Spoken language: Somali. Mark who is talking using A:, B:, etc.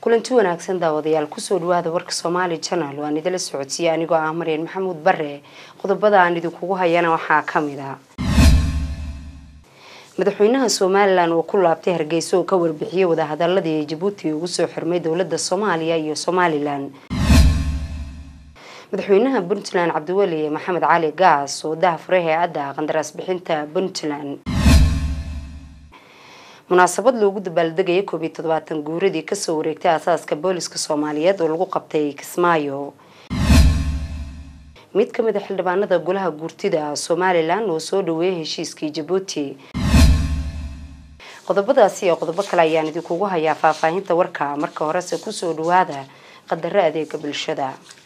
A: kulanti wanaagsan daawadayaal kusoo dhawaada warka soomaali janal waan idila socodsiiye anigoo ah maryan maxamuud bare qodobada aan idinkugu hayana waxaa kamid a madaxweynaha somalilan oo ku laabtay hargeysa oo ka warbixiyey wadahadaladii ay jabuuti ugu soo xirmay dowlada soomaaliya iyo somalilan madaxweynaha puntland cabdiweli maxamed cali gaas oo dahafuray hay-adda qandaraas bixinta puntland munaasabad loogu dabaaldegaya koob iyo toddobaatan guuradii kasoo wareegtay aasaaska booliska soomaaliyeed oo lagu qabtay kismaayo mid kamid a xildhibaanada golaha guurtida somalilan oo soo dhaweeyay heshiiskii jabuuti qodobadaasi iyo qodobo kale ayaan idinkugu hayaa faahfaahinta warka marka horese kusoo dhawaada qadaro adeega bulshada